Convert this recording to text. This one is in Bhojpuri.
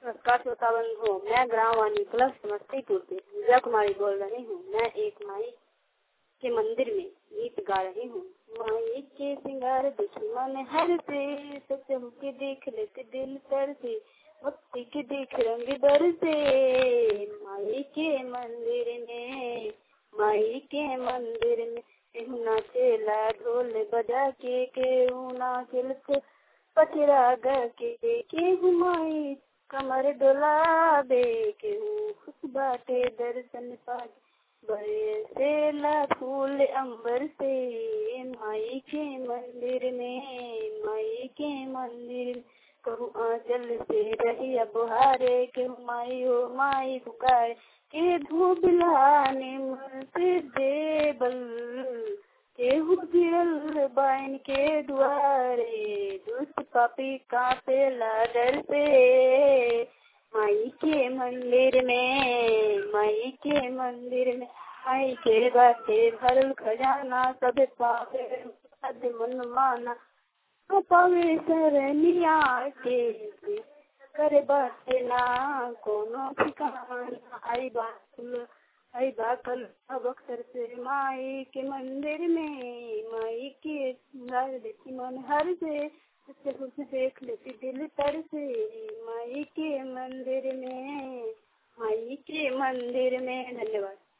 नमस्कार श्रोता बंधुओं मैं ग्राम वानी क्लब समस्तीपुर से पूजा कुमारी बोल रही हूँ मैं एक माई के मंदिर में गीत गा रही हूँ माई के सिंगार देखी मन हर से सच के देख लेते दिल तर से भक्ति के देख रंग दर से माई के मंदिर में माई के मंदिर में केहू नाचेला ढोल बजा के केहू नाचल पचरा ग के केहू माई कमर डोलाबे केहू खुश बाटे दर्शन पाके बरसेला फूल अंबर से माई के मंदिर में माई के मंदिर में कहू आंचल से रही बुहारे के माई हो माई पुकार के धूप लाने मन से देबल केहू गिरल बाइन के दुआरे दुष्ट पापी कापे डर से माई के मंदिर में माई के मंदिर में आई के बाटे भरल खजाना सब पावे मन माना पावे सरनिया के करे बाटे ना कोनो ठिकाना आई बात आई बाकल अब अक्सर से माई के मंदिर में माई के सिंगार देखी मन हर से उससे कुछ देख लेती दिल तर से माई के मंदिर में माई के मंदिर में धन्यवाद